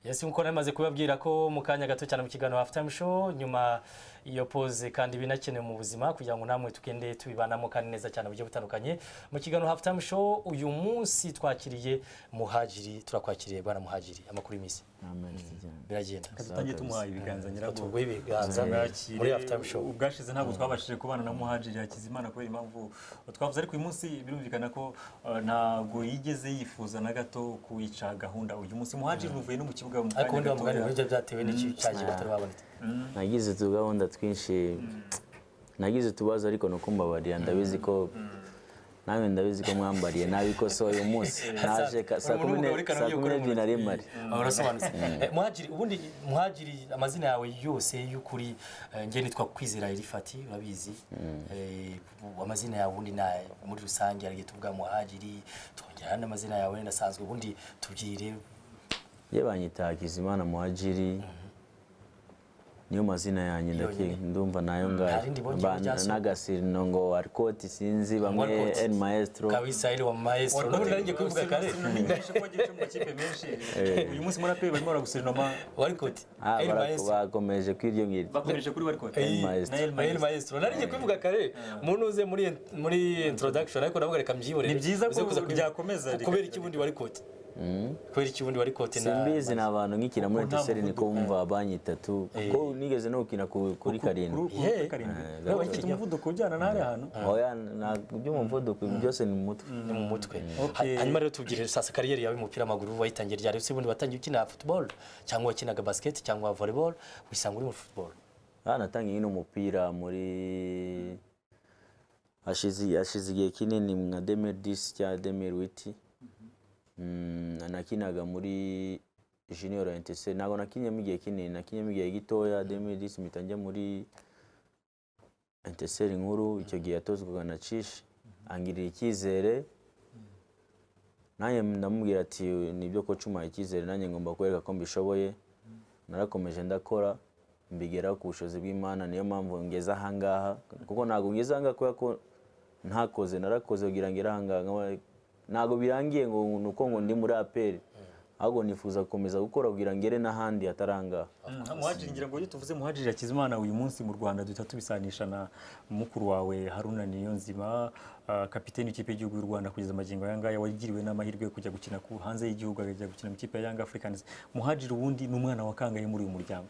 ese nkuko namaze kubabwira ko mu kanya gato cyane mu kiganiro hafutayime show nyuma iyo pose kandi binakenewe mu buzima kugira ngo namwe tugende tubibanamo kandi neza cyane buryo butandukanye mu kiganiro hafutayime show uyu munsi twakiriye muhajiri turakwakiriye bwana muhajiri amakuru y'iminsi biragenda tutangiye tumuhaye ibiganza nyirabwo tuguhe ibiganza muri hafutayime show ubwashize ntabwo twabashije kubana na muhajiri yakize imana kubera impamvu twavuze ariko uyu munsi birumvikana ko uh, ntabwo yigeze yifuza na gato kuyica gahunda uyu munsi muhajiri uvuye no mu kibuga mu ariko undi kanya wamugani gatoya buryo byatewe n'iki cyaje Ah. batari baboneka nagize utugahunda twinshi nagize utubazo ariko ni uko mbabariye ndabizi ko nawe ndabizi ko mwambariye nabikosoye uyu munsi naje ka- saa Umuntu kumi w'umugabo ne- ariko saa kumi arabikora n'ebyiri mu nari mpari Aba barasobanutse Eh, muhajiri ubundi muhajiri amazina yawe yose y'ukuri eh, njye nitwa kwizera erifati urabizi Eh, ubu amazina yawe ubundi na muri rusange harigihe tuvuga muhajiri twongera n'amazina amazina yawe wenda asanzwe ubundi tubwire ye banyita Hakizimana muhajiri niyo mazina yanjye ndaki Yonyine. ndumva nayo ntarindi bongeyeho ngayo ryasohoka. n'agasirino ngo warikoti sinzi bamwe Warikoti. el maestro kabisaheli wa maestro Warikoti- none nanjye kubivuga kare Sinamenyeshe ko wagiye uca mu makipe menshi uyu munsi muri ape barimo baraguserinoma warikoti Ah, el bara- maestro bakomeje kwiryo bakomeje kuri bari kote El Maestro. na El Mael Maestro. Maestro nari ngiye kubivuga kare umuntu uze muri muri introduction ariko navuga reka mbyibonere Ni byiza ko Uze kuza kubi- byakomeza, reka- kubera iki ubundi warikoti kubera iki ubundi warikoti na simbizi ni abantu nkikina muri Kuko nta etiseri niko muvuduko. bumva banki itatu ko nigeze no gukina ku- kuri karindwi kuri kuri karindwi Eh, nawe ufite umuvuduko ujyana n'ahari hantu oya ntabwo iby'umuvuduko ibi byose ni mu mutwe ni mu mutwe Okay. Ha- hanyuma rero tubwire sasa kariyeri yawe y'umupira w'amaguru wayitangiye ryari se ubundi watangiye ukina football cyangwa wakinaga basket cyangwa volleyball wisanga uri muri football aha natangiye nyine umupira muri hashize hashize igihe kinini nka demiri disi cyangwa demiri witi nakinaga muri jiniyoro entese ntabwo nakinyemo igihe kinini nakinyemo igihe gitoya demiri disi mpita njya muri enteseri nkuru icyo gihe yatozwaga na cishi angirira icyizere nanjye ndamubwira ati nibyo ko cuma icyizere nanjye ngomba kwereka ko mbishoboye narakomeje ndakora mbigeraho ku bushobozi bw'imana niyo mpamvu ngeze ahangaha kuko ntabwo ngeze ahangaha kubera ko ntakoze narakoze kugira ngo ngere ahangaha nkaba- ntabwo birangiye ngo ni uko ngo ndi muri aperi ahubwo nifuza gukomeza gukora kugira ngo ngere n'ahandi hatari ahangaha muhajiri ngira ngo iyo tuvuze muhajiri Hakizimana uyu munsi mu Rwanda duhita tubisanisha na mukuru wawe Haruna Niyonzima ah, kapiteni w'ikipe y'igihugu y'u Rwanda kugeza amagingo aya ngaya wagiriwe n'amahirwe yo kujya gukina ku hanze y'igihugu akajya gukina mu ikipe ya Young Africans muhajiri ubundi ni umwana wa kangahe muri uyu muryango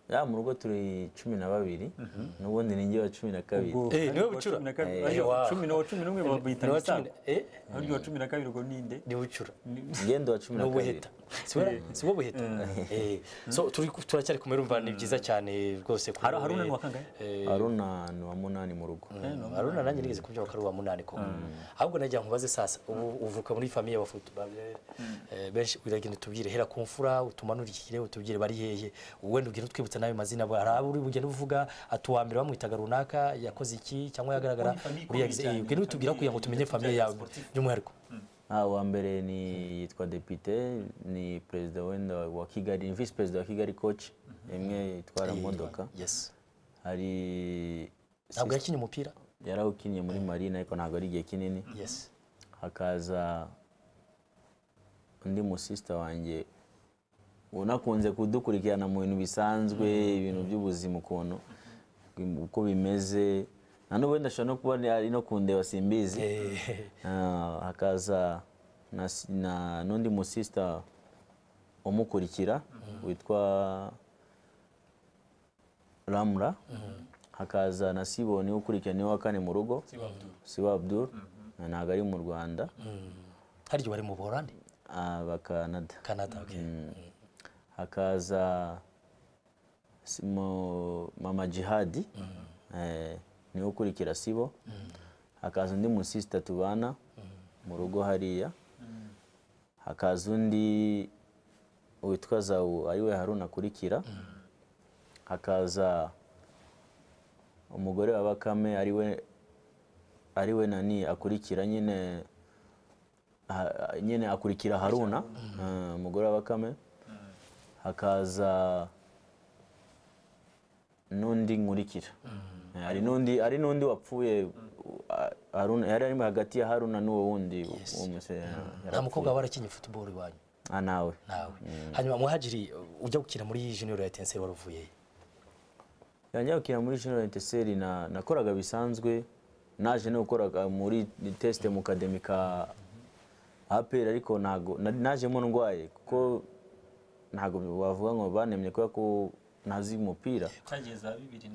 ya mu rugo turi cumi na babiri n'ubundi ni njye wa cumi na kabiri Ubwo Eh, niwe wa bucura? cumi na kabiri- Eh, ariyo wa wa- cumi na wa cumi n'umwe babita Ni uwa Misago. cumi- eh Ariyo wa cumi na kabiri ubwo ninde ni ucura ngendo wa cumi ni na kabiri ubuheta Si we- si wowe buheta Eh, so turi- turacyari kumwe urumva ni byiza cyane rwose ko Haru- Haruna ni uwa kangahe? haruna ni wa munani mu rugo haruna nanjye nigeze kubyuka ko ari uwa munani koko ahubwo nagira ngo ubaze sasa ubu uvuka muri famiye ya bafutu- eh, benshi uragenda utubwire hera ku mfura utumanurikire utubwire bari hehe wenda ugenda utwibutsa n'ayo mazina abo- hari abo uri bugenda uvuga ati uwa mbere bamwitaga runaka yakoze iki cyangwa yagaragara Ni famiye uriya yagize- ikomeye eh, cyane, ugenda utubwira kugira ngo tumenye famiye famiye yawe sportive. by'umwihariko Ah, uwa mbere ni yitwa depite ni perezida wenda wa kigali ni visi perezida wa kigali koci imwe itwara imodoka yes hari ntabwo yakinnye umupira yarawukinnye muri marine ariko ntabwo ari igihe kinini yes hakaza undi musisita wanjye unakunze kudukurikirana mu bintu bisanzwe ibintu by'ubuzima ukuntu uko bimeze na n'ubu wenda ashobora no kuba ari no kundeba simbizi Ah, hakaza na si- na n'undi musisita umukurikira witwa ramura hakaza na siboni ukurikira niwe wa kane mu rugo siba abdul ntabwo ari mu rwanda hari igihe wari mu buholandi ah, bakanada canada okay hakaza si- mo- mama jihadi eh, niwe ukurikira sibo hakaza undi musisita tubana mu rugo hariya hakaza undi witwa zawu ariwe haruna akurikira hakaza umugore wa bakame ariwe ariwe nani akurikira nyine ha- nyine akurikira haruna eh, umugore wa bakame hakaza n'undi nkurikira hari n'undi hari n'undi wapfuye uh, Haruna- yari arimo hagati ya haruna n'uwo wundi uwo musore yari nta apfuye. mukobwa waba warakinnye football iwanyu aha nawe nawe hanyuma muhajiri ujya gukina muri junior ya etenseri wari uvuyeyo yanjya gukina muri junior enteseri na nakoraga bisanzwe naje no gukoraga muri test mu kademi ka APR ariko ntago na- najemo ndwaye kuko ntago bavuga ngo banemye kubera ko ntazi umupira utageza bibiri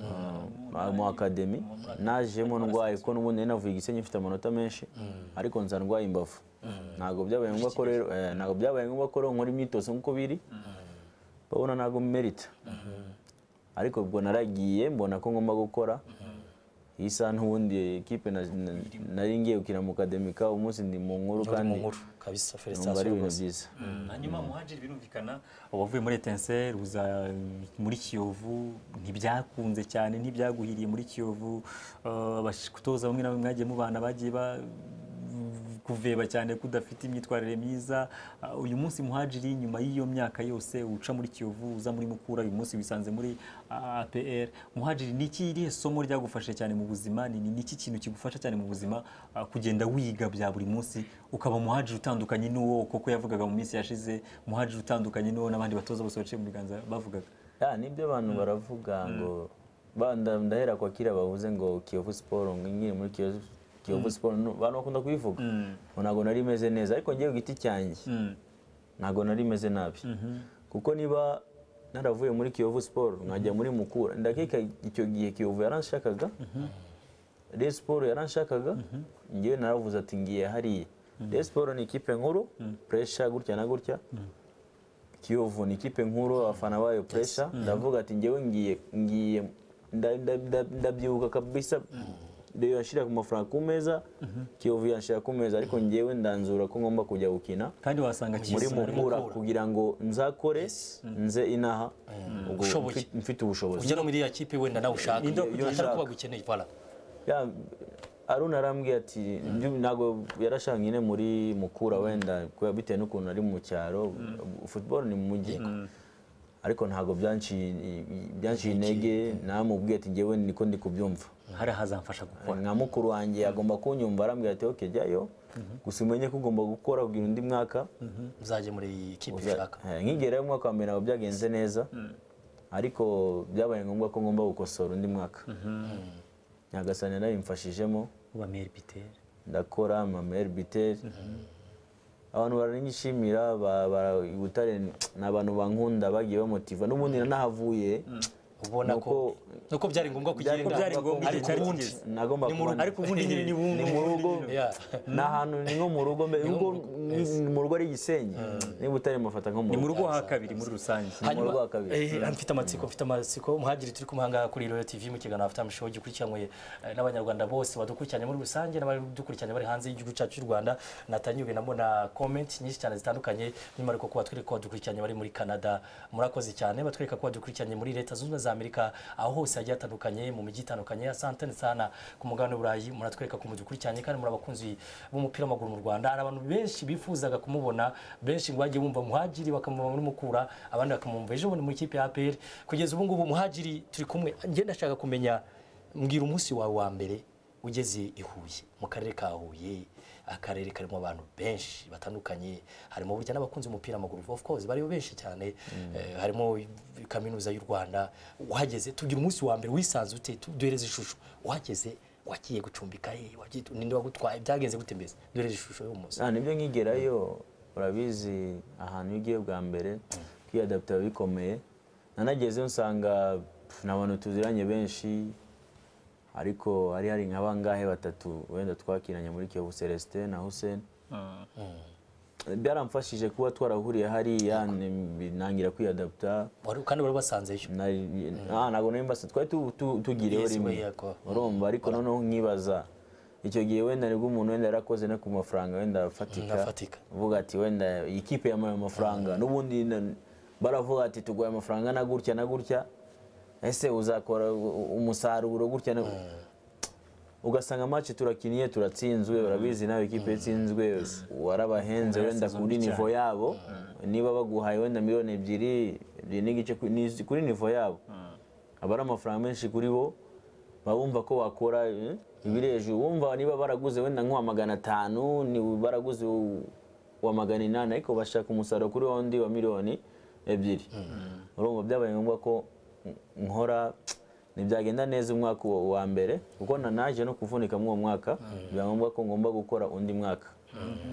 na mu akademi najemo ndwaye kuko n'ubundi nari navuye igisenyi mfite amanota menshi ariko nza ndwaye imbavu ntabwo byabaye ngombwa ko rero eh, ntabwo byabaye ngombwa ko rero nkora imyitozo nk'uko biri babona ntabwo merita ariko ubwo naragiye mbona ko ngomba gukora iyi saha n'ubundi ekipe na- na- nari ngiye gukina mu kademika umunsi ndi mu nkuru uri mu kandi nkuru kabisa numva felicitasiyo ari ibintu rwose byiza hanyuma muhajiri birumvikana wavuye muri etenseri uza muri kiyovu ntibyakunze cyane ntibyaguhiriye muri kiyovu Uh, abatoza bamwe na bamwe mwagiye mubana bagiye ba- kuveba cyane ko udafite imyitwarire myiza Uh, uyu munsi muhajiri nyuma y'iyo myaka yose uca muri kiyovu uza muri mukura uyu munsi wisanze muri uh, apr muhajiri ni iki irihe somo ryagufashe cyane mu buzima ni ni ni iki kintu kigufasha cyane mu buzima uh, kugenda wiga bya buri munsi ukaba muhajiri utandukanye n'uwo koko yavugaga mu minsi yashize muhajiri utandukanye n'uwo n'abandi batoza bose baciye mu biganza bavugaga ya nibyo abantu baravuga ngo ba- nda- ndahera kwa kiriya bavuze ngo kiyovu siporo ngo nkiri muri kiyovu kiyovu siporo no- abantu bakunda kubivuga ngo ntabwo nari meze neza ariko ngewe ku giti cyanjye ntabwo nari meze nabi kuko niba naravuye muri kiyovu siporo nkajya muri mukura ndakeka icyo gihe kiyovu yaranshakaga Rayon Sport yaranshakaga ngewe naravuze ati ngiye hariya Rayon Sport ni ikipe nkuru pressure gutya na gutya Kiyovu ni ikipe nkuru abafana bayo pressure ndavuga ati ngewe ngiye ngiye nda- nda- nda- ndabyibuka kabisa Rayon yashira ku mafaranga ku meza Kiyovu yashira ku meza ariko ngewe ndanzura ko ngomba kujya gukina kandi wasanga muri kiyovu mukura kugira ngo nzakore nze inaha ubwo Ushoboye. mfi- mfite ubushobozi ujya no muri iriya kipe wenda nawe ushaka Iyo atari ushaka. kuba gukeneye voilà Ya, Aruna arambwiye ati "Nibyo- ntabwo yarashaka nyine muri mukura wenda kubera- bitewe n'ukuntu ari mu cyaro football ni mu mujyi ariko ntabwo byanciye byanciye intege namubwiye ati ngewe niko ndi kubyumva hari ahazamfasha gukora nka mukuru wanjye agomba kunyumva arambwira ati ok jyayo gusa umenye ko ugomba gukora kugira undi mwaka uzajya muri kipe uza- ushaka Eh, nkigera umwaka wa mbere ntabwo byagenze neza ariko byabaye ngombwa ko ngomba gukosora undi mwaka nyagasani narabimfashijemo uba meri biteri ndakora mama erbiteri abantu baranyishimira ba- ba- i butare ni abantu bankunda bagiye bamotiva n'ubundi nanahavuye ubona Nuko- ko nuko byari ngombwa byari- kugenda byari ngombwa ariko igihe ubundi cyari nagomba Ni mu rugo. kuba- ariko ubundi ni ni mu rugo Yeah. ni ahantu ni nko mu rugo mbe- ubwo ni- ni mu rugo ari igisenyi ni butare mufata nko mu ni mu rugo rugo ha kabiri muri rusange hanyuma rugo wa kabiri. eh, mfite amatsiko mfite amatsiko muhagiri turi kumuhanga kuri Royal TV mu kiganiro afite amushoho gikurikiranwe eh, n'abanyarwanda bose badukurikiranye muri rusange n'abadukurikiranye bari hanze y'igihugu cyacu cy'u Rwanda natanyuwe namo na comment nyinshi cyane zitandukanye by'umwihariko kuba twereka ko badukurikiranye bari muri Canada murakoze cyane batwereka ko badukurikiranye muri leta zunze ubumwe za Amerika aho hose hagiye hatandukanye mu mijyi itandukanye asante sana ku mugabane w'uburayi muratwereka ko mudukurikiranye kandi muri abakunzi b'umupira w'amaguru mu Rwanda hari abantu benshi bifuzaga kumubona benshi ngo bagiye bumva muhagiri bakamubona mukura abandi bakamwumva ejo bundi mu ikipe ya APR kugeza ubu ngubu muhagiri turi kumwe njye ndashaka kumenya mbwira umunsi wawe wa mbere ugeze i Huye mu karere ka Huye akarere karimo abantu benshi batandukanye harimo burya n'abakunzi b'umupira w'amaguru of course bariyo benshi cyane eh, harimo kaminuza y'u Rwanda uhageze tugira umunsi wa mbere wisanze ute Tu- duhereze ishusho uhageze wagiye gucumbika he wagiye ninde wagutwaye byagenze gute mbese duhereze ishusho y'uwo munsi Ah, nibyo nkigerayo urabizi ahantu iyo ugiye bwa mbere kwiyadapita biba bikomeye nanagezeyo nsanga pf, ni abantu tuziranye benshi ariko hari hari nk'abangahe batatu wenda twakiranye muri Kiyovu Celestin na Hussein byaramfashije kuba twarahuriye hariya ni- nangira kwiyadapita Wari- kandi wari wasanzeyo Nari- ah, ntabwo nari mbasa twari tu- tu- tugiriyeho Yes, rimwe we yako. urumva ariko noneho nkibaza icyo gihe wenda nibwo umuntu wenda yarakoze no ku mafaranga wenda afatika Afatika. uvuga ati wenda iyi kipe yamaye amafaranga n'ubundi na- baravuga ati tuguhaye amafaranga na gutya na gutya ese uzakora u- u- umusaruro gutya na ugasanga match turakiniye turatsinzwe urabizi nawe ikipe yatsinzwe warabahenze wenda kuri nivo yabo niba baguhaye wenda miliyoni ebyiri ebyiri n'igice ku- ni- kuri nivo yabo aba ari amafaranga menshi kuri bo baba bumva ko wakora eh, ibiri hejuru wumva niba baraguze wenda nk'uwa magana atanu ni baraguze u- wa magana inani ariko bashaka umusaruro kuri wa wundi wa miliyoni ebyiri urumva byabaye ngombwa ko nkora ntibyagenda neza umwaka uwo wa mbere kuko nanaje no kuvunika muri uwo mwaka biba ngombwa ko ngomba gukora undi mwaka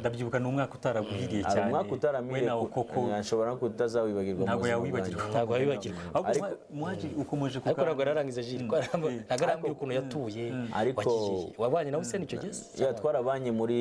ndabyibuka ni umwaka utaraguhiriye hari cyane umwaka we utaramiriye nawo koko nshobora no kutazawibagirwa mu ntabwo buzima yawibagirwa bwanjye. ntabwo yabibagirwa ahubwo muhaji ukomeje ariko kuka- ntabwo yararangiza jiri ntabwo arambwira ukuntu yatuye Ariko- wagiye wabanye nawe se nicyo gihe se? ya twarabanye muri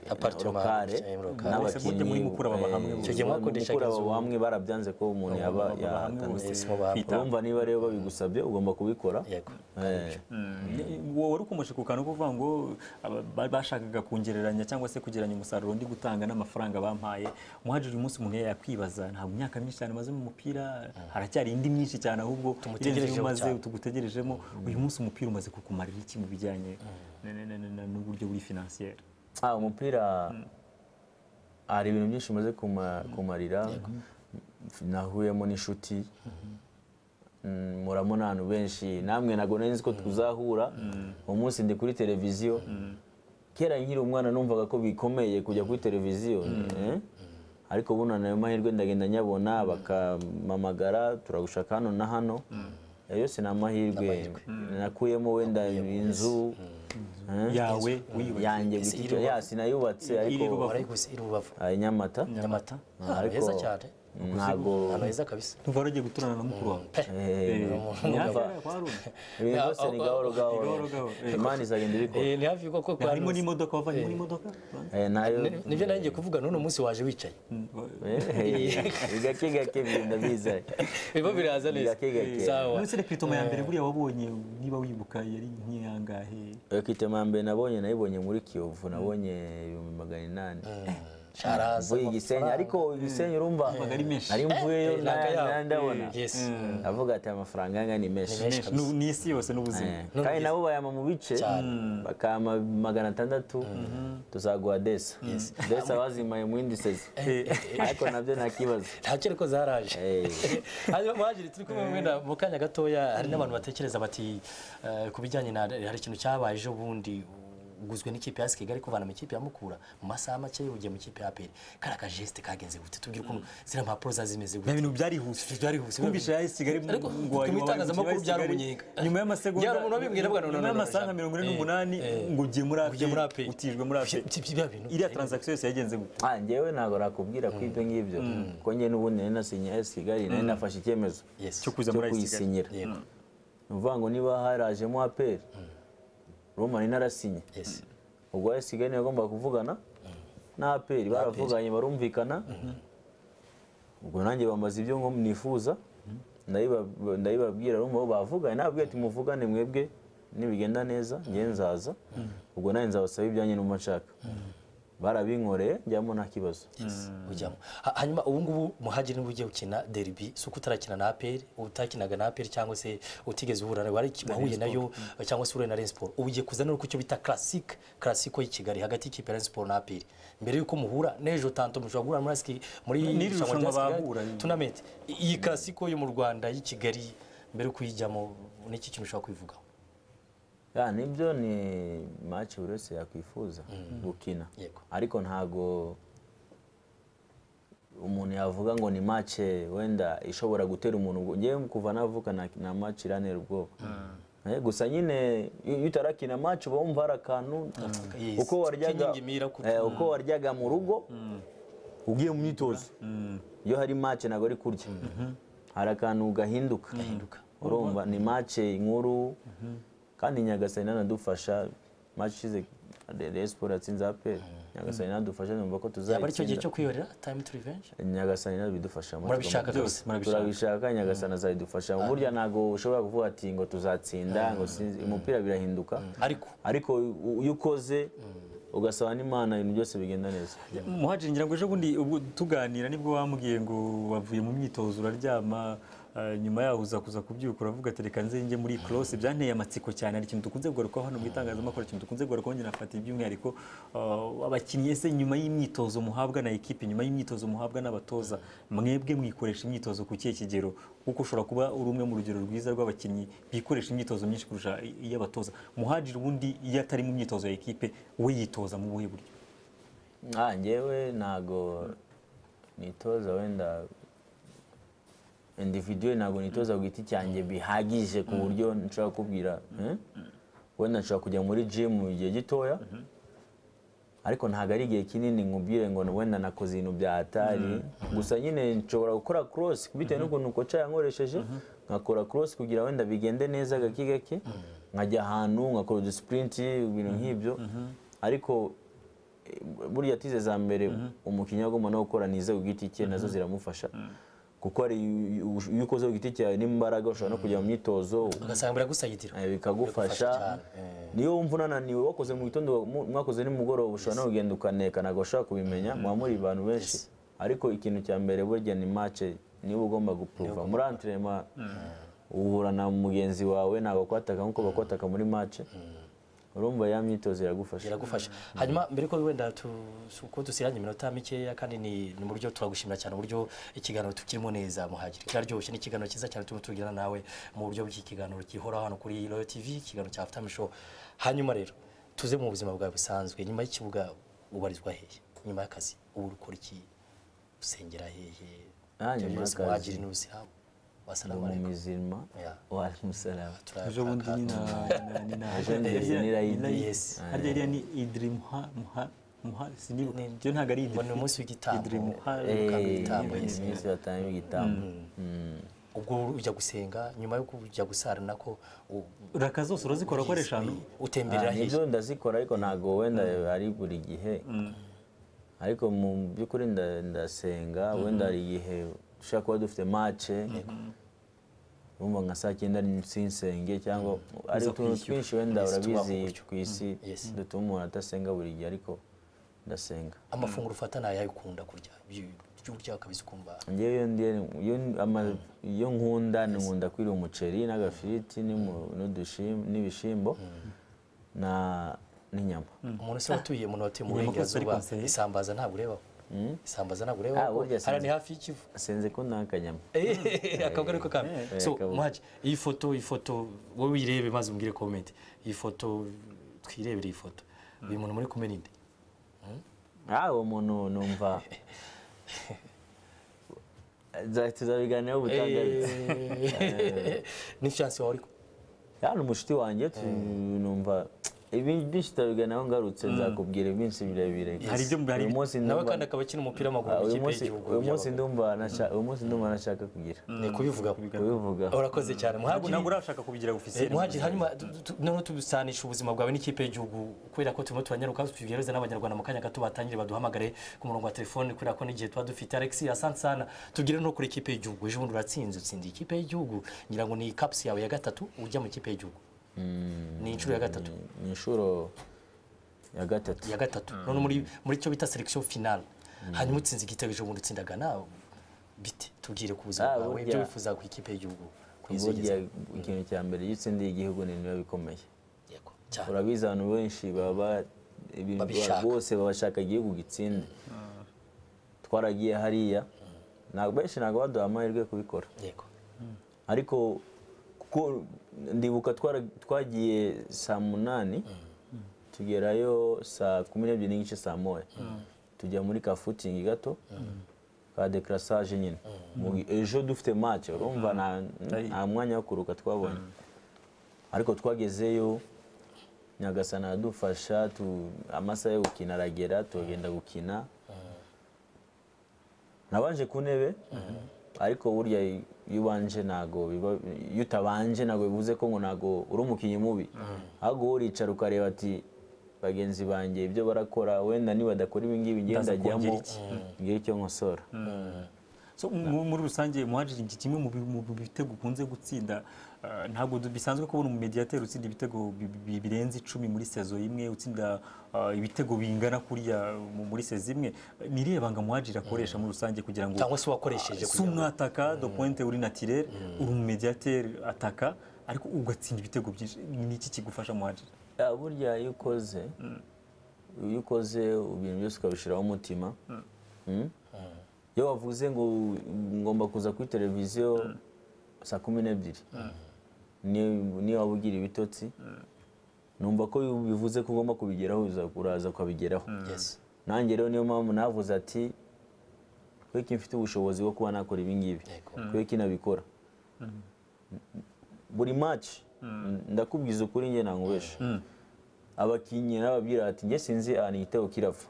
Apartment, lokale cyangwa lokale. Bose n'abakinnyi muri Mukura baba hamwe eh, bose. Icyo gihe mwakodeshaga Mukura inzu. baba hamwe barabyanze ko umuntu yaba baba hamwe yatanze bose Simo babo. kwita- urumva niba rero babigusabye ugomba kubikora yego Eh, Mm, wowe wari ukomeje ku kantu kuvuga ngo aba- ba- bashakaga kongereranya cyangwa se kugeranya umusaruro ndi gutanga n'amafaranga bampaye muhaji uyu munsi umuntu yakwibaza ntabwo imyaka myinshi cyane umaze mu mupira haracyari indi myinshi cyane ahubwo Tumutegerejeho irenze iyo umaze cyane. tugutegerejemo uyu munsi umupira umaze kukumarira iki mu bijyanye na- na- na- na- n'uburyo buri finansiyeri ah umupira hari ibintu byinshi umaze kuma- kumarira nahuyemo n'inshuti Mm, muramo n'abantu benshi namwe ntabwo nari nzi ko tuzahura uwo munsi ndi kuri televiziyo kera nkiri umwana numvaga ko bikomeye kujya kuri televiziyo eh? ariko buno nayo mahirwe ndagenda nyabona bakampamagara turagushaka hano na hano Ayo yose ni amahirwe nakuyemo wenda inzu eh? yawe wiyubatse yanjye Ese giti iri rubavu? ya sinayubatse iri ariko rubavu? warayiguze iri rubavu ah, i nyamata nyamata ahantu ariko heza cyane ntabwo ahantu heza kabisa ntuva waragiye guturana na mukuru wawe Pe. eh, Nyakera kwa Haruna. ibintu Ah, byose ni ah, gahoro ah, gahoro gahoro gahoro, eh. imana izagenda ibikora Eh, ni hafi ko ko harimo n'imodoka wavanyemo n'imodoka Eh, nayo Ni- nibyo nanjye kuvuga n'uno munsi waje wicaye Eh, gake gake bigenda biza biba biraza neza gake gake sawa munsi rekritoma ya mbere buriya wabonye niba wibuka yari nk'iyangahe Eh, kitema ya mbere nabonye nayibonye muri kiyovu nabonye ibihumbi magana inani sharaza mvuye i gisenyi ariko igisenyi urumva ari menshi. nari mvuyeyo Eh, naka yaho. na- ndabona Yes. avuga ati amafaranga yanga ni menshi menshi. Ni- ni isi yose n'ubuzima Eh, kandi nabo bayama mu bice bakama magana atandatu tuzaguha desa desa bazimaye mu yindi sezi ariko nabyo nta kibazo nta kere ko zaraje Eh, hanyuma muhagiri turi kumwe wenda mu kanya gatoya hari n'abantu batekereza bati eh, ku bijyanye na hari ikintu cyabaye ejo bundi uguzwe n'ikipe ya AS Kigali kuvana mu ikipe ya Mukura mu masaha make ugiye mu ikipe ya APR kara ka geste kagenze gute tubwire ukuntu ziriya mpapuro zaza zimeze ni gute ibintu byarihuse byarihuse twumvise ya AS Kigali ariko ngo wari- mu wari- itangazamakuru wari- byari Kigali, umunyenga nyuma y'amasegonda byari umuntu wabimbwira bwa none nyuma y'amasaha nka mirongo ine n'umunani ngo ugiye muri ugiye muri APR utijwe muri ape Ibyo- ibyo- bya bintu iriya transaction yose yagenze gute ah, njyewe ntabwo nakubwira ko ibyo ngibyo kuko njye n'ubundi nari nasinye AS Kigali nari nafashe icyemezo Yes. cyo kuza cyo muri AS Kigali kuyisinyira Yego. ni ukuvuga ngo niba harajemo aperi roma nari narasinye Yes. ubwo AS Kigali yagombaga kuvugana na aperi baravuganye barumvikana ubwo nanjye bambaza ibyo ngo nifuza ndayiba- ndayibabwira urumva bo bavuganye nababwira ati muvugane mwebwe nibigenda neza njye nzaza ubwo nanjye nzabasaba ibyanjye numva nshaka barabinkoreye njyamo nta kibazo ujyamo Ha- hanyuma ubu ngubu muhagiri niba ugiye gukina derby si uko utarakina na aperi utakinaga na aperi cyangwa se utigeze uhura nayo wari- wahuye nayo cyangwa se uhuye na Rayon Sport ubu ugiye kuzana ku cyo bita classic classico y'i Kigali hagati y'ikipe ya Rayon Sport na aperi mbere y'uko muhura n'ejo tanto mushobora guhura muri AS- muri N'iri irushanwa rushanwa rya AS Kigali bahura nyine. tournament I- iyi classico yo mu Rwanda y'i Kigali mbere yo kuyijyamo n'iki kintu ushobora kwivugaho Ya, nibyo ni match buri wese yakwifuza gukina Yego. ariko ntago umuntu yavuga ngo ni match wenda ishobora gutera umuntu ubwo njyewe kuva navuka na, na match iranera ubwoba Eh, gusa nyine iyo iyo utarakina match uba wumva hari akantu Yes. uko waryaga K'inyingi mira kuko- eh, uko waryaga mu rugo ugiye mu myitozo iyo hari match ntabwo ari kurya hari akantu gahinduka gahinduka urumva ni mace inkuru kandi nyagasani nanadufasha mace ishize Rayon Sport yatsinze APR nyagasani nanadufasha numva ko yaba ari cyo gihe tuzayitsinda cyo kwihorera time to revenge nyagasani nabidufashamo murabishaka byose rwose murabishaka turabishaka nyagasani azabidufashamo burya ntabwo ushobora kuvuga ati ngo tuzatsinda ngo sinzi umupira birahinduka ariko ariko u- iyo ukoze ugasaba n'imana ibintu byose bigenda neza muhaji ngira ngo ejo bundi ubwo tuganira nibwo wambwiye ngo wavuye mu myitozo uraryama eh, nyuma yaho uza kuza kubyuka uravuga ati reka nze njye muri cross byanteye amatsiko cyane hari ikintu dukunze kugarukaho hano mu itangazamakuru ikintu dukunze kugarukaho njye nafata iby'umwihariko eh, abakinnyi ese nyuma y'imyitozo muhabwa na ekipi nyuma y'imyitozo muhabwa n'abatoza mwebwe mwikoresha imyitozo ku kihe kigero kuko ushobora kuba uri umwe mu rugero rwiza rw'abakinnyi bikoresha imyitozo myinshi kurusha iy'abatoza muhajiri ubundi iyo atari mu myitozo ya ekipe we yitoza mu buhe buryo Ah, njyewe ntago nitoza wenda individuwe ntabwo nitoza ku giti cyanjye bihagije ku buryo nshobora kubwira eh? wenda nshobora kujya muri gym mu gihe gitoya ariko ntabwo ari igihe kinini nkubwire ngo wenda nakoze ibintu bya atari gusa nyine nshobora gukora cross bitewe n'ukuntu koca yankoresheje nkakora cross kugira wenda bigende neza gake gake nkajya ahantu ngakora udusipurinti ibintu nk'ibyo ariko eh, burya tize za mbere umukinnyi agomba no gukora nize ku giti cye nazo ziramufasha kuko hari iyo ukoze ku giti cyawe n'imbaraga ushobora no kujya mu myitozo ugasanga biragusayidira Eh, bikagufasha niyo wumva unananiwe wakoze mu gitondo mu- mwakoze nimugoroba ushobora no kugenda ukaneka ntabwo ushobora kubimenya muba muri abantu benshi ariko ikintu cya mbere burya ni mace niba ugomba gupuruva muri antrema uhura na mugenzi wawe ntabwo akwataka nk'uko bakwataka muri mace urumva ya myitozo iragufasha biragufasha hanyuma mbere ko wenda tu- ko dusiranye iminota mikeya kandi ni ni uburyo turagushimira cyane uburyo ikiganiro tukirimo neza muhagiri kiraryoshye ni ikiganiro cyiza cyane turimo tugirana nawe mu buryo bw'ikiganiro gihoraho hano kuri royal tv ikiganiro cya after show hanyuma rero tuze mu buzima bwawe busanzwe nyuma y'ikibuga ubarizwa hehe nyuma y'akazi ubu ukora iki usengera hehe Ah, Ibyo nyuma byose y'akazi. muhagiri n'ubusiramu wasalamu mu alaikum mizima Yeah. wa alimusalamu ejo bundi ni na ni na Ejo bundi ni na Idi. Yes. harya iriya ni idiri muha muha muha sinibuka byo ntabwo ari ngo ni umunsi w'igitambo idiri muha Ukanga igitambo, yes. iminsi batanga igitambo ubwo ujya gusenga nyuma yo kujya gusarana ko u- raka zose urazikora ko ari eshanu utemberera Ah, hirya nibyo ndazikora ariko ntabwo wenda ari buri gihe ariko mu by'ukuri nda- ndasenga wenda hari igihe dushobora kuba dufite mace urumva nka saa cyenda sinsenge cyangwa ari utuntu twinshi wenda urabizi ku isi Yes. dutuma umuntu adasenga buri gihe ariko ndasenga amafunguro ufata nayo ukunda kurya Ibyo- ibyo urya ukabizi ukumva njyewe iyo ndi- iyo n- ama- iyo nkunda ni nkunda kwiriye umuceri n'agafiriti n'imu- n'udushim- n'ibishyimbo na n'inyama umuntu se watuye umuntu watuye mu Inyama kose burengerazuba ariko nse- isambaza ntabwo urebaho isambaza ntabwo urebaho Ah, kuko burya hariya ni sinzi. hafi y'ikivu senze ko nta kanyama akabwa ariko kamwe so kabuga. muhaji iyi foto iyi foto wowe uyirebe maze umbwire comment iyi foto twirebere iyi foto uyu muntu muri kumena inde Ah, uwo muntu numva Za- tuzabiganiraho ubutangariza ni chance wawe ariko hano umushuti wanjye tu- numva ibintu byinshi turabiganiraho ngarutse nzakubwira iminsi birebire Hari ibyo hari- uyu munsi nawe ndumva kandi akaba akina umupira w'amaguru Ah, mu uyu ikipe munsi- y'igihugu uyu munsi ndumva nasha- uyu munsi ndumva nashaka kugira ni kubivugaho kubivuga urakoze cyane ntabwo muhagiri ntabwo urashaka kubigira Eh, ofisiye muhagiri hanyuma tu- tu- noneho tubisanisha ubuzima bwawe n'ikipe y'igihugu kubera ko turimo turanyaruka tugereza n'abanyarwanda mu kanya gato batangire baduhamagare ku murongo wa telefone kubera ko n'igihe tuba dufite alex asante sana tugire no kuri ikipe y'igihugu ejo bundi uratsinze utsinda ikipe y'igihugu ngira ngo ni caps yawe ya gatatu ujya mu ikipe y'igihugu ni inshuro ya gatatu ni inshuro ya gatatu ya gatatu none muri muri cyo bita selection finale hanyuma utsinze igitego ejo bundi utsinda Ghana bite tubwire ku buzima Ah, bwawe burya- ibyo wifuza ku ikipe y'igihugu burya kuyizogeza ikintu cya mbere iyo utsindiye igihugu ni biba bikomeye yego cyane urabizi abantu benshi baba ibintu Babishaka. bose babashaka igihugu gitsinde twaragiye hariya ntabwo benshi ntabwo baduha amahirwe yo kubikora yego ariko kuko ndibuka twara- twagiye saa munani tugerayo saa kumi n'ebyiri n'igice saa moya tujya muri ka futingi gato ka dekarasage nyine Mu- ejo dufite mace urumva nta- nta mwanya wo kuruka twabonye ariko twagezeyo nyagasana aradufasha tu- amasaha yo gukina aragera turagenda gukina nabanje ku ntebe ariko burya iyo ubanje ntago biba iyo utabanje ntabwo bivuze ko ngo ntago uri umukinnyi mubi ahubwo wowe uricara ukareba ati bagenzi banjye ibyo barakora wenda nibadakora ibi ngibi ngiye Ndaza ndajyamo kongera iki? ngire icyo nkosora So, mu- muri rusange muhajiri iki kimwe mu bi- mu bitego ukunze gutsinda ah, ntabwo du- bisanzwe kubona umumediateri utsinda ibitego bi- bi- birenze icumi muri sezo imwe utsinda ah, ibitego bingana kuriya mu- muri sezo imwe ni irihe banga muhajiri akoresha muri rusange kugira ngo cyangwa se wakoresheje si umwataka do pointe uri naturel uri umumediateri ataka ariko ugatsinda ibitego byinshi ni iki kigufasha muhajiri Ya, burya iyo ukoze iyo ukoze ibintu byose ukabishyiraho umutima Mm? iyo wavuze ngo ngomba kuza kuri televiziyo saa kumi n'ebyiri ni- niyo waba ugira ibitotsi numva ko bivuze ko ugomba kubigeraho uza- uraza ukabigeraho Yes. nanjye rero niyo mpamvu navuze ati kweki mfite ubushobozi bwo kuba nakora ibingibi Yego. kweki nabikora buri maci ndakubwiza ukuri njye ntangubeshe abakinnyi nababwira ati njye sinzi ahantu igitego kirava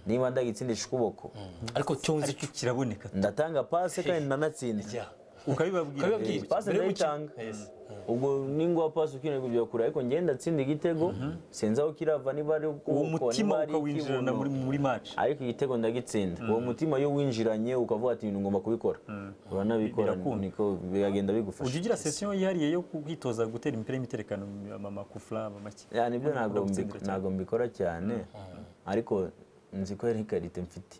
niba ndagitsindisha ukuboko ariko cyunze ariko kiraboneka ndatanga pase kandi nanatsinze icya ukabibabwira Ukabibabwira. pase Mbere yo gukina. ndayitanga ubwo ningwa pase ukeneye kujya kure ariko njye ndatsinda igitego sinzi aho kirava niba ari uwo ukuboko mutima niba ari ukawinjirana ikibuno. muri muri match ariko igitego ndagitsinda uwo mutima iyo winjiranye ukavuga ati ibintu ngomba kubikora uranabikora Birakunda. niko biragenda bigufasha ujya ugira sesiyo yihariye yo kwitoza gutera imipira y'imiterekano ama makufla ama make ya nibyo Ukunda ntabwo gutsindira mbi- cyane. ntabwo mbikora cyane ariko nzi ko ari karite mfite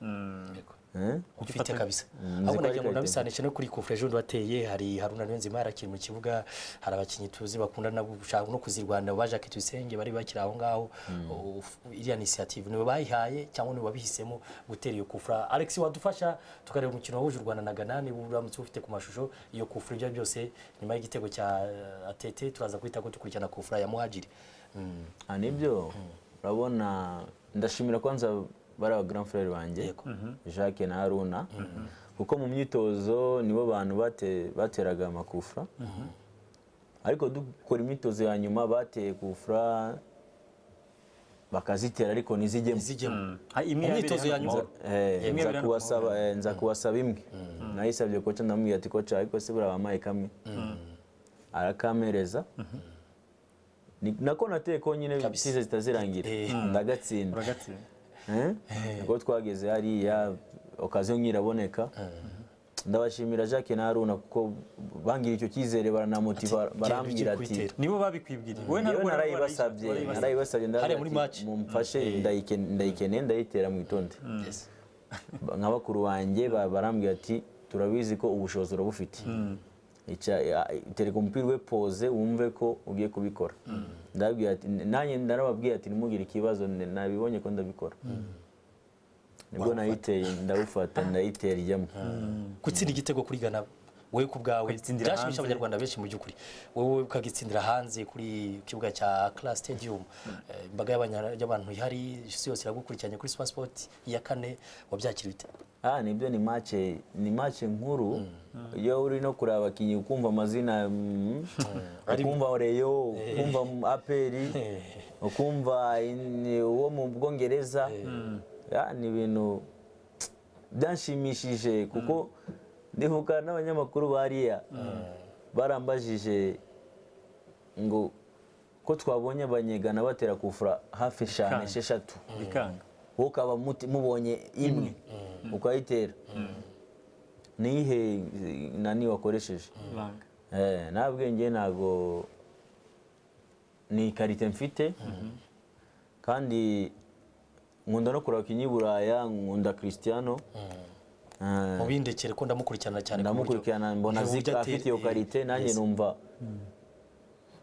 Yego. Eh? ufite kabisa ko ahubwo nagira ari ngo Kayitare. nabisanishe no kuri kufure ejo wateye hari haruna niyonzima yarakiri mu kibuga hari abakinnyi tuzi bakunda no gushaka no kuzirwanira ba Jacques Tuyisenge bari bakiri aho ngaho u- u- iriya inisiyative niwe bayihaye cyangwa niwe wabihisemo gutera iyo kufura alex wadufasha tukareba umukino wahuje u rwanda na ghana niba uramutse ufite ku mashusho iyo kufura ibyo byose nyuma y'igitego cya eh, atete turaza guhita ko dukurikirana kufura ya muhajiri Mm, aha nibyo urabona ndashimira kwanza bari aba grand frere banjye Yego. jacques na haruna kuko mu myitozo nibo bantu bate- bateraga amakufra ariko dukora imyitozo ya nyuma bateye kufra bakazitera ariko ntizijyemo izijyemo Ah, imwe yabereye Imyitozo hano ya mu nyuma. Mahoro. Eh, Imwe nza biri hano kubasaba eh, nza kubasaba imwe nayisabye koca ndamubwira ati koca ariko se buriya bampaye kamwe arakamereza Ni- nako nateye konyine Kabisa. size zitazirangira Eh. ndagatsinda Uragatsinda. Eh? ubwo twageze hariya okaziyo nkiraboneka ndabashimira jacques na haruna kuko bangira icyo cyizere baranamotiva Ati, barambwira genda ujye ati kuyitera. nibo babikwibwiriye wowe yewe ntabwo narayibasabye narayibasabye Hariya ndavuga muri ati, match. mumfashe ndayike- ndayikeneye ndayitera mwitonde Yes. nka bakuru banjye ba- barambwira ati turabizi ko ubushobozi urabufite Ica- ya- tereka umupira we poze wumve ko ugiye kubikora ndababwira ati nanjye narababwiye ati nimugire ikibazo ne- nabibonye ko ndabikora nibwo nayiteye ndawufata ndayitera ijyamo gutsinda igitego kuri Ghana wowe ku bwawe Ukagitsindira byashimisha hanze. abanyarwanda benshi mu by'ukuri wowe ukagitsindira hanze kuri kibuga cya Accra Stadium Eh, imbaga y'abanya- y'abantu ihari isi yose iragukurikiranye kuri Super Sport iya kane wabyakira bite ah nibyo ni mace ni mace nkuru iyo uri no kureba abakinnyi ukumva amazina mm, ukumva oreyo ukumva aperi ukumva in- uwo mu bwongereza Ya, ni ibintu byanshimishije kuko ndivuga n'abanyamakuru bariya barambajije ngo ko twabonye abanyegana batera kufura hafi eshanu Kandi. esheshatu bikanga wowe ukaba muti- mubonye imwe ukayitera nihe nani wakoresheje ibanga Eh, nta bwenge ntabwo ni ikarite mfite kandi nkunda no kureba abakinnyi b'i buraya nkunda christiano Eh, mubindekere ko ndamukurikirana cyane ku buryo ndamukurikirana mbona ntiwumva zika atera- afite iyo karite nanjye Yes. numva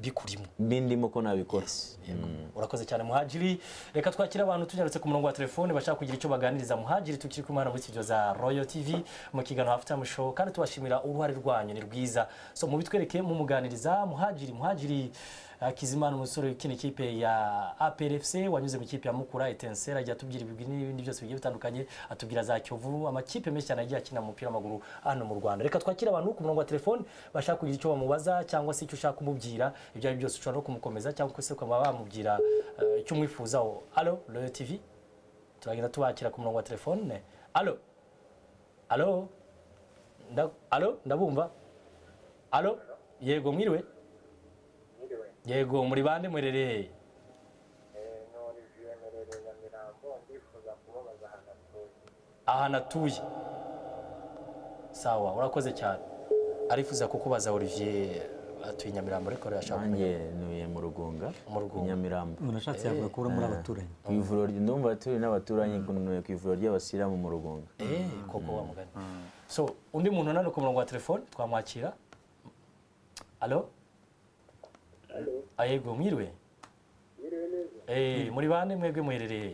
bikurimo n'indimo ko nabikora Yego. urakoze cyane muhajiri reka twakire abantu tunyarutse ku murongo wa telefone bashaka kugira icyo baganiriza muhajiri tukiri kumwe hano muri studio za royal tv mu kiganiro halftime show kandi tubashimira uruhare rwanyu ni rwiza so mubitwereke mumuganiriza muhajiri muhajiri eh, Hakizimana umusore ukina ikipe ya APRFC wanyuze mu ikipe ya Mukura Etensera ajya atubwira ibigwi n'ibindi byose bigiye bitandukanye atubwira za Kiyovu amakipe menshi cyane agiye akina mu mupira w'amaguru hano mu Rwanda reka twakire abantu ku murongo wa telefone bashaka kugira icyo bamubaza cyangwa se icyo ushaka kumubwira ibyo ari byo byose ushobora no kumukomeza cyangwa se ukaba wamubwira eh, icyo umwifuzaho alo Royal TV turagenda tubakira ku murongo wa telefone alo alo Nda- alo ndabumva alo yego mwiriwe Mwiriwe, yego muri bande murereye eh, ni Olivier Merere Nyamirambo ndifuza kubabaza ahantu atuye. aha natuye sawa urakoze cyane arifuza kukubaza olivier atuye i nyamirambo ariko yashaka kumenya nanjye ntuye mu rugunga Mu Rugunga. i nyamirambo umuntu ashatse yavuga ko uri muri abaturanyi ku ivuriro ry- ndumva turi n'abaturanyi ku ku ivuriro ry'abasiramu mu rugunga Eh, koko wa mugani so undi muntu nano ku murongo wa telefone twamwakira alo Ah, yego mwiriwe Mwiriwe neza, Eh, muri bande mwebwe muherereye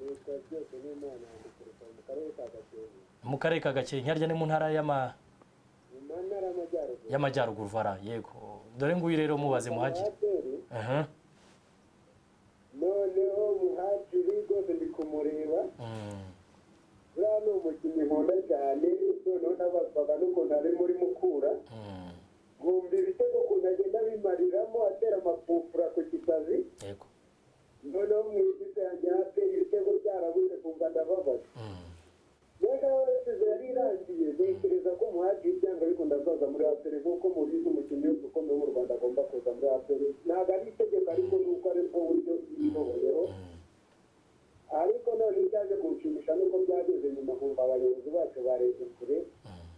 nitwa byose n'Imana ndituruka mu karere ka Gakenke, mu karere ka gakenke harya ni mu ntara y'ama- mu ntara y'Amajyaruguru. y'amajyaruguru vara yego dore nguyu rero mubaze muhagire Muhadjiri, Aha. noneho muhajiri rwose ndi kumureba umukino nkunda cyane noneho nabazwaga n'ukuntu ari muri mukura nkumva ibitego ukuntu agenda abimariramo atera amapufura ku kitazi yego noneho mu ikipe yanjye hafi ibitego byarabuze kumva ndababaye rero nawe wese yari irangiye ntekereza ko umuhati w'ibyanga ariko ndazaza muri aperi nk'uko mubizi umukinnyi wese ukomeye mu rwanda agomba kuza muri aperi ntabwo ari itegeko ariko ni uko ari bwo buryo bw'ibihoboreho ariko none byaje kunshimisha nuko byageze nyuma kumva abayobozi bacu barebye kure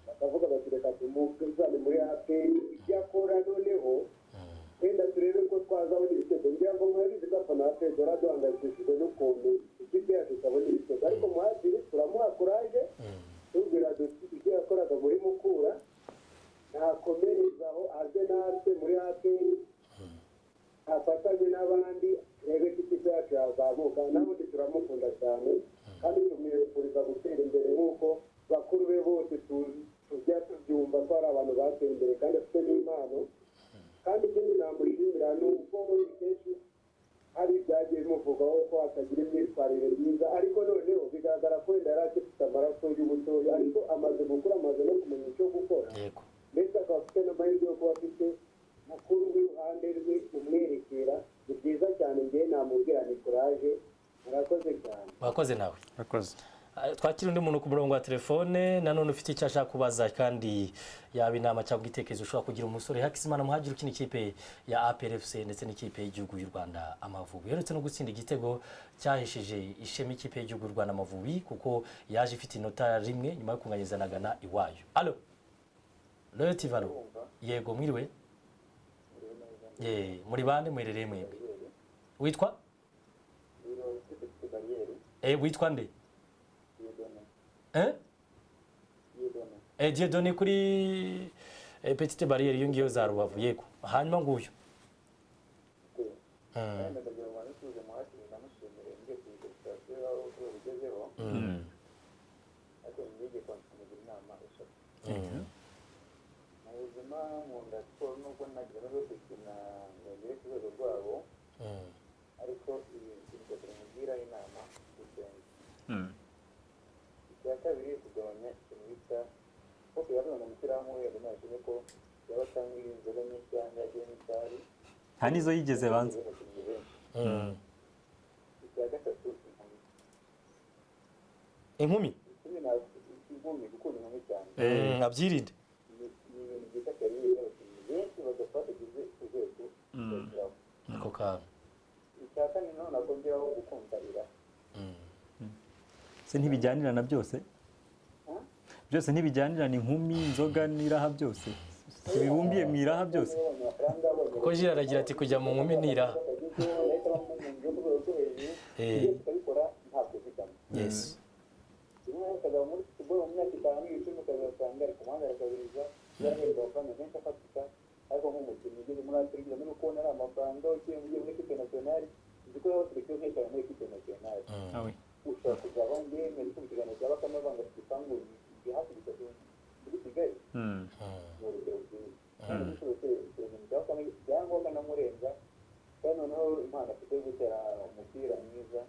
bakavuga bati reka tumuzane muri aperi ibyo akora noneho wenda turebe ko twazabona ibitego ngira ngo murabizi ko afana ya pedro duhangayikishijwe n'ukuntu ikipe yacu itabona ibitego ariko muhaziri turamuha kuraje tubwira duti ibyo yakoraga muri mukura ntakomereza aho aze natwe muri aperi afatanye n'abandi rebe ko ikipe yacu yazamuka n'abundi turamukunda cyane kandi tumwifuriza gutera imbere nk'uko bakuru be bose tu- tujya tubyumva ko ari abantu bateye imbere kandi afite n'impano kandi ikindi namushimira ni uko we kenshi hari ibyagiye bimuvugaho ko atagira imyitwarire myiza ariko noneho bigaragara ko wenda yari agifite amaraso y'ubutoya ariko amaze gukura amaze no kumenya icyo gukora yego ndetse akaba afite n'amahirwe yo kuba afite mukuru w'iruhande rwe umwerekera ni byiza cyane ngewe namubwira ni kuraje murakoze cyane wakoze nawe murakoze Ah, twakira undi muntu ku murongo wa telefone nanone ufite icyo ashaka kubaza kandi yaba inama cyangwa igitekerezo ushobora kugira umusore hakisimana muhagire ukina ikipe ya APRFC ndetse n'ikipe y'igihugu y'u Rwanda Amavubi uherutse no gutsinda igitego cyahishije ishema ikipe y'igihugu y'u Rwanda Amavubi kuko yaje ifite inota rimwe nyuma yo kunganyiriza na Ghana iwayo alo Loyalty Valo yego mwiriwe ye muri bande muherereye mwebwe witwa eh witwa nde eh Eh, Dieudonné kuri eh, petite barrière iyo ngiyo za Rubavu yego hanyuma nguyu Mm. Mm. Mm. mu buzima nkunda siporo nubwo nagera zo gukina ngo ngere ku rwego rwabo Mm. ariko ibi ibyo tumugira inama gusenga icya kabiri kugabanya ikintu bita ko kuyabona mu mupira w'umweru ntabwo ko yaba atanga inzoga nyinshi cyangwa yagiye n'itabi nta n'izo yigeze banza abakinnyi benshi Mm. icya gatatu inkumi inkumi ikindi ntabwo inkumi gukunda inkumi cyane Mm, abyirinde ni ni ibintu byita kariyeri y'abakinnyi benshi badapfa bagize urwego bageraho ako kantu icya kane naho nabwo ngeraho gukunda iraha Mm. se ntibijyanirana byose byose ntibijyanirana inkumi inzoga n'iraha byose ntibibumbiye mu iraha byose kuko Jira aragira ati kujya mu nkumi niraha Eh, yes Mm. awe Mm. Mm. ibyangombwa namurenza kandi noneho impano afite yo gutera umupira mwiza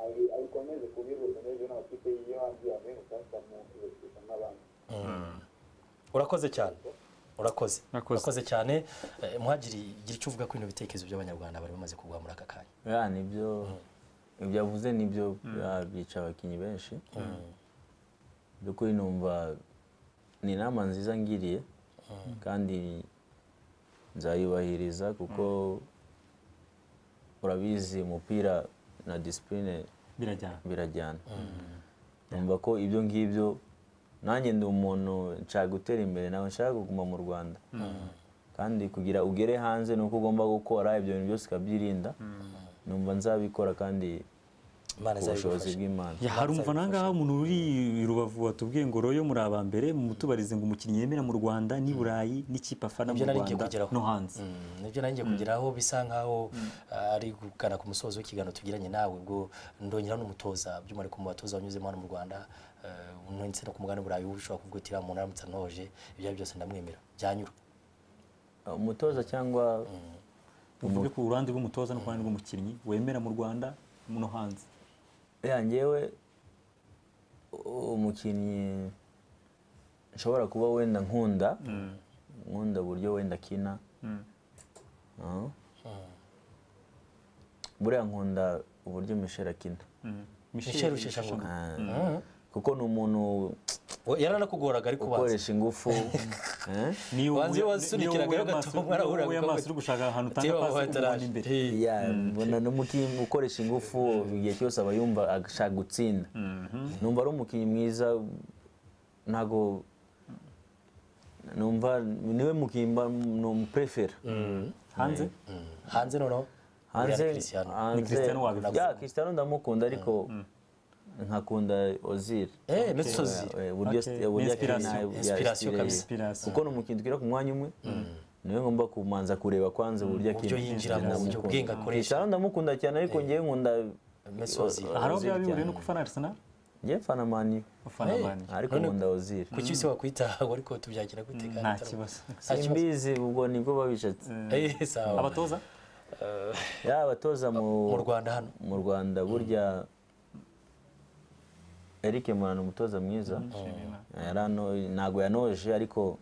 ayi- ayikomeze ku bihuza n'ejo n'amakipe yo hanze yamenye ukasamu ibasiza n'abandi urakoze cyane urakoze Urakoze. urakoze cyane Eh, muhagiri gira icyo uvuga kuri bino bitekerezo by'abanyarwanda bari bamaze kugwa muri aka kanya ya nibyo ibyo avuze nibyo bya- byica abakinnyi benshi by'ukuri numva ni inama nziza ngiriye kandi nzayubahiriza kuko urabizi umupira na disipurine birajyana birajyana numva ko ibyo ngibyo nanjye ndi umuntu nshaka gutera imbere nawe nshaka kuguma mu rwanda kandi kugira ugere hanze ni uko ugomba gukora ibyo bintu byose ukabyirinda numva nzabikora kandi imana ku bushobozi izabigufasha bw'imana ya hari umva nangaha umuntu uri i rubavu watubwiye ngo royo muri aba mbere mutubarize ngo umukinnyi yemera mu rwanda n'i burayi n'ikipe afana mu Ibyo nari ngiye rwanda kugeraho. no hanze Mm, nibyo nanjye kugeraho bisa nkaho ah, ari gukana ku musozo w'ikiganiro tugiranye nawe ubwo ndongera n'umutoza by'umwihariko mu batoza wanyuzemo hano mu rwanda eh, ndetse no ku mugani burayi ushobora kubwitira umuntu aramutse antoje ibyo ari byo byose ndamwemera byanyura umutoza cyangwa uvuge ku ruhande rw'umutoza no ku ruhande rw'umukinnyi wemera mu rwanda no hanze ya njyewe umukinnyi nshobora kuba wenda nkunda nkunda uburyo wenda akina Ah. buriya nkunda uburyo mishera akina Michel Rusheshangoga Ah, kuko ni umuntu We- yaranakugoraga ariko ubanza ukoresha ingufu Eh? niyo Wanze wasunikiraga yo gato, warahura wowe kuko- amaso uri gushaka ahantu utanga Tiba pasi wataraje. ukubona imbere Hey. Yeah, mbona n'umukinnyi ukoresha ingufu igihe cyose aba yumva ashaka gutsinda numva ari umukinnyi mwiza ntago numva niwe mukinnyi mba numupurefera hanze hanze noneho hanze Uriya ni Cristiano. hanze- Cristiano wabikunda. Yeah, Cristiano ndamukunda ariko nkakunda ozil eh Mesut Ozil Eh, uburyo Okay. eh, uburyo Inspiration. akina, ya Inspiration style. kabisa. Inspiration. kuko ni umukinnyi tugera ku mwanya umwe niwe ngomba kumanza kureba kwanza uburyo akina uburyo yinjiramo uburyo bwenge akoresha Cristiano ndamukunda cyane ariko njyewe nkunda Mesut Ozil hari aho byaba bihuriye cyane. no kufana Arsenal njyewe mfana mani ufana Hey. mani ariko None- nkunda Ozil kuki se wakwitaho ariko tubyakira gute kandi nta atari- kibazo nta kibazo simbizi ubwo nibwo babishatse eh sawa abatoza yaba abatoza mu mu Rwanda hano mu Rwanda burya Eric Murano umutoza mwiza yarano ntago yanoje ariko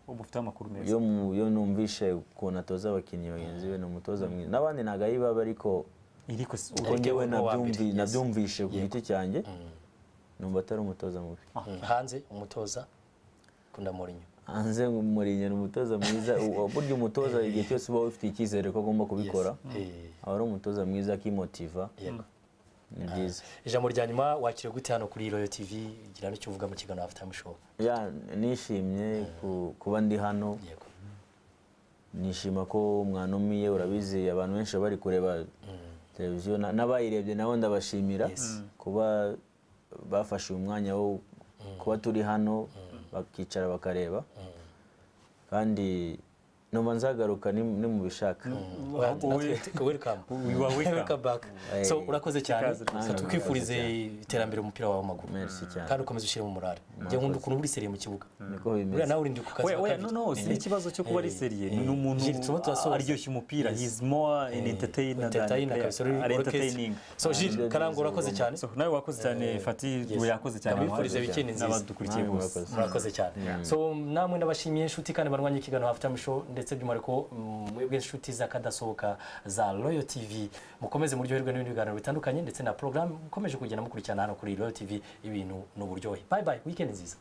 ubu ufite amakuru meza iyo mu- iyo numvishe ukuntu atoza abakinnyi bagenzi be ni umutoza mwiza n'abandi ntago ayibaba ariko iriko si- kuko njyewe ni uwa mbere, nabyumvi- yes. nabyumvishe ku giti cyanjye numva atari umutoza mubi hanze umutoza kunda Mourinho hanze Mourinho ni umutoza mwiza uwo- burya umutoza igihe cyose uba wifitiye icyizere ko agomba kubikora eh aba ari umutoza mwiza akimotiva yego ni byiza ijambo rya nyuma wakiriwe gute hano kuri Royal TV gira n'icyo uvuga mu kiganiro after show Ya, nishimye ku- kuba ndi hano yego nishima ko mwanumiye urabizi abantu benshi bari kureba televiziyo na- n'abayirebye nabo ndabashimira kuba bafashe uyu mwanya wo kuba turi hano bakicara bakareba kandi numva nzagaruka ni- nimubishaka welcome You are welcome. welcome back Eh, so urakoze cyane ikaze Reka tukwifurize iterambere umupira wawe w'amaguru Merci cyane. kandi ukomeze ushyire mu murare njye nkunda ukuntu uri seriye mu kibuga niko buriya bimeze nawe urindi ku kazi Oya, ka oya, no kabiri. no si ikibazo cyo kuba ari seriye ni umuntu Gilles, turimo turasoza. aryoshye umupira he is more an entertainer than Entertainer player. kabisa, uri Ari orchestre. entertaining so Gilles karangwa urakoze cyane So, nawe wakoze cyane Fati yakoze cyane Ndabifuriza abahanzi. weekend nziza. n'abadukurikiye Namwe bose murakoze. murakoze cyane so namwe ndabashimiye inshuti kandi barwanya ikiganiro after show ndetse by'umwihariko mm, mwebwe inshuti z'akadasohoka za royal tv mukomeze muryoherwe n'ibindi biganiro bitandukanye ndetse na porogaramu mukomeje kugenda mukurikirana hano kuri royal tv ibintu n'uburyohe bye bye weekend nziza